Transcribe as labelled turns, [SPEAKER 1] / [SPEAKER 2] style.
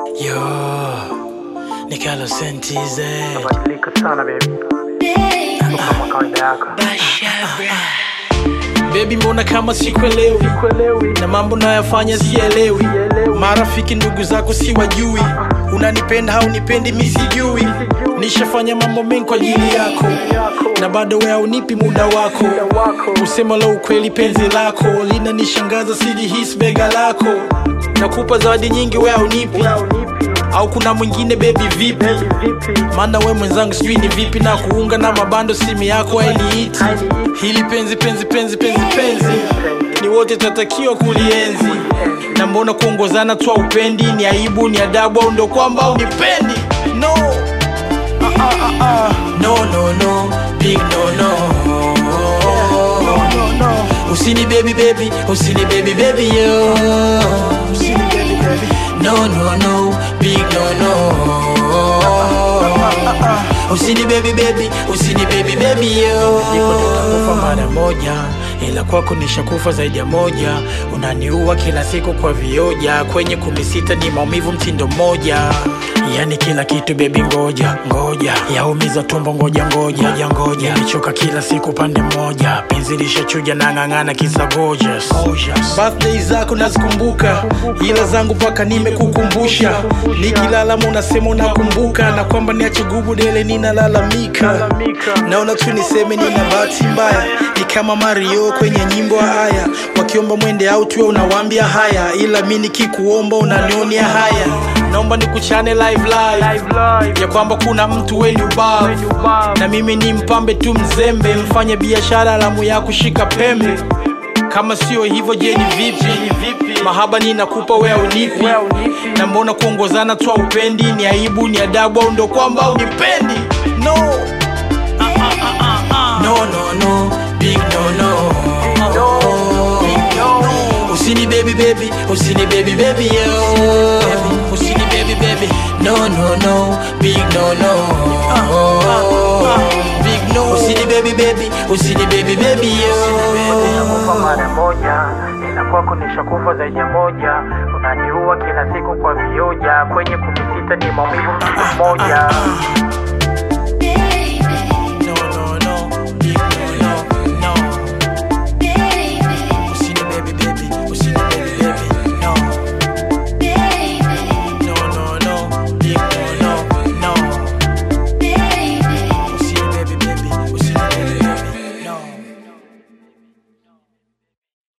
[SPEAKER 1] Yo, ni Carlos Sentize.
[SPEAKER 2] Badilika sana baby, kama kawaida yako.
[SPEAKER 1] Baby, mbona kama sikuelewi
[SPEAKER 2] Kuelewi,
[SPEAKER 1] na mambo nayafanya sielewi. Marafiki ndugu zako siwajui, unanipenda au nipendi mi sijui. Nishafanya mambo mengi kwa ajili yako na bado wewe haunipi muda wako. Usema la ukweli, penzi lako linanishangaza, sijihisi bega lako. Nakupa zawadi nyingi, wewe haunipi au kuna mwingine baby vipi?
[SPEAKER 2] vipi?
[SPEAKER 1] maana we mwenzangu sijui ni vipi na kuunga na mabando simu yako hainiiti hili penzi penzi penzi penzi penzi ni wote tunatakiwa kulienzi na mbona kuongozana twa upendi ni aibu ni adabu au ndo kwamba unipendi no Ah, ah, ah, ah. no no no big no no usini baby baby usini baby baby yo no no no big no no usini baby baby usini baby baby yo nitakufa mara moja ila kwako nishakufa zaidi ya moja unaniua kila siku kwa vioja kwenye kumi sita ni maumivu mtindo mmoja yani kila kitu bebi ngoja ngoja yaumiza tumbo ngoja ngoja ngoja ngoja nimechoka kila siku pande mmoja penzi lishachuja na ng'ang'ana kisa gorgeous birthday zako nazikumbuka ila zangu mpaka nimekukumbusha nikilala unasema unakumbuka na kwamba niache gubu dele ninalalamika naona tu niseme nina bahati mbaya ni kama mario kwenye nyimbo haya wakiomba mwende au tuwe unawambia haya ila mi nikikuomba unanionia haya naomba nikuchane live live ya kwamba kuna mtu weni ubavu na mimi ni mpambe tu mzembe mfanye biashara alamu ya kushika pembe kama sio hivyo je ni vipi mahaba ninakupa we unipi na mbona kuongozana twa upendi ni aibu ni adabu au ndo kwamba unipendi no Ah, ah, ah, ah, ah. no no no big no no usini baby baby usini baby baby yo usini baby baby no no no big no no big no usini baby baby usini baby baby yo
[SPEAKER 2] Nishakufa mara moja, ila kwako nishakufa zaidi ya moja. Unaniua kila siku kwa vioja, kwenye kumi sita ni maumivu mtu mmoja.